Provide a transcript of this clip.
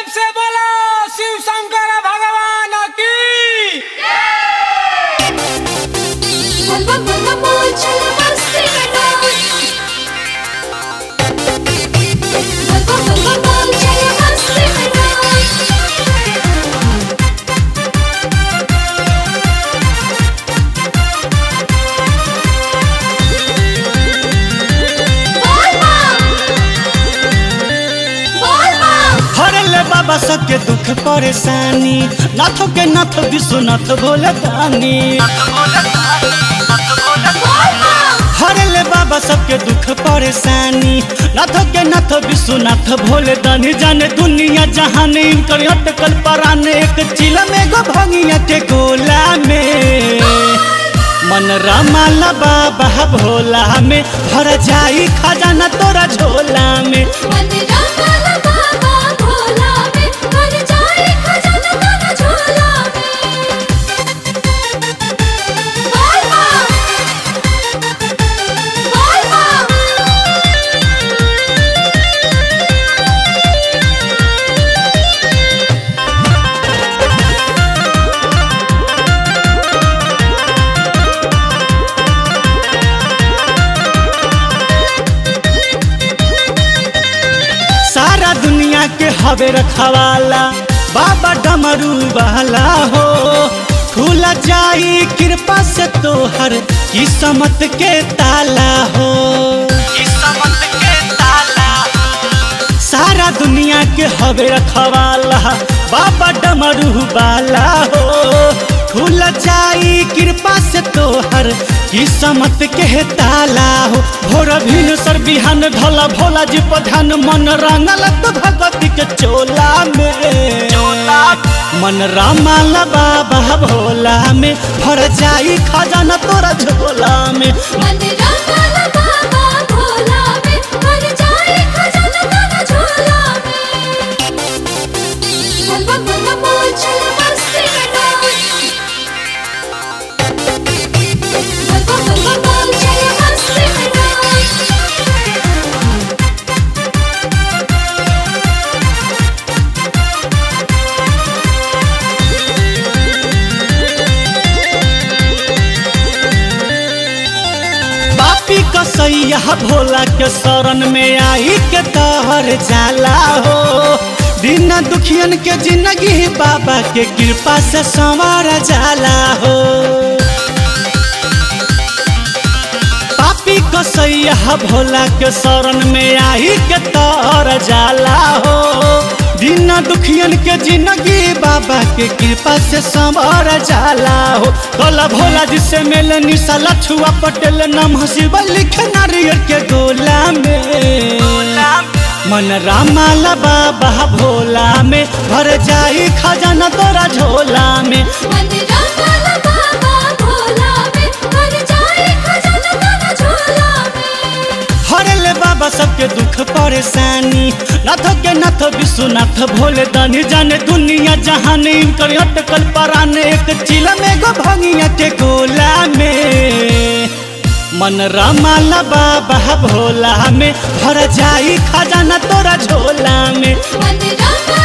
से बोलो शिव शंकर भगवान की बोल बम बोल बम बोल चल मस्ती में डोल बोल बम बोल बम बोल चल मस्ती में डोल बोल बम बोल बम हरले बाबा सबके दुख परेशानी नाथो के नाथ विश्वनाथ भोले दानी हरले बाबा सबके दुख परेशानी नाथो के नाथ विश्वनाथ भोले दानी जाने दुनिया जहान इनकर अटकल पराने एक चिल में गो भंगिया के गोला में मन रमाला बाबा भोला में भर जाई खजाना तोरा झोला में मंदिरा वाला बाबा भोला में भर जाए खजाना तारा झोला में बोल बम बोल बम सारा दुनिया के हवे रखवाला बाबा डमरू वाला हो खुल जाई कृपा से तोहर किस्मत के ताला हो किस्मत के ताला सारा दुनिया के हवे रखवाला बाबा डमरू वाला हो खुल जाई कृपा से तोहर किस्मत के ताला हो भोर भिन सर बिहान ढला भोला जी पर ध्यान मन रंगल तो भगवती के चोला में चोला मन रामाल बाबा भोला में भर जाई खजाना तोरा झोला में मंदिरा वाला बाबा भोला में भर जाए खजाना तारा झोला में बोल बम बोल बम बोल चल मस्ती में डोल बोल बम बोल बम बोल चल मस्ती में डोल पापी कसैया भोला के शरण में आई के तहर जाला हो दिन दुखियन के जिंदगी बाबा के कृपा से संवार जाला हो पापी कसैया भोला के शरण में आई के तहर जाला हो दिन दुखियन के जिंदगी बाबा के कृपा से संवर जाला हो भोला भोला जिसे मिले निशा लछुआ पटेल नाम हसीब लिखे नारियल के गोला में मन रामाला बाबा भोला में भर जाई खजाना तोरा झोला में मंदिरा वाला बाबा भोला में भर जाए खजाना तारा झोला में हरले बाबा सबके दुख परेशानी नाथ के नाथ विश्वनाथ भोले दानी जाने दुनिया जहान इनकर अटकल पराने एक चिल में गो भंगिया के गोला में मन रमाला बाबा भोला में भर जाई खजाना तोरा झोला में मंदिरा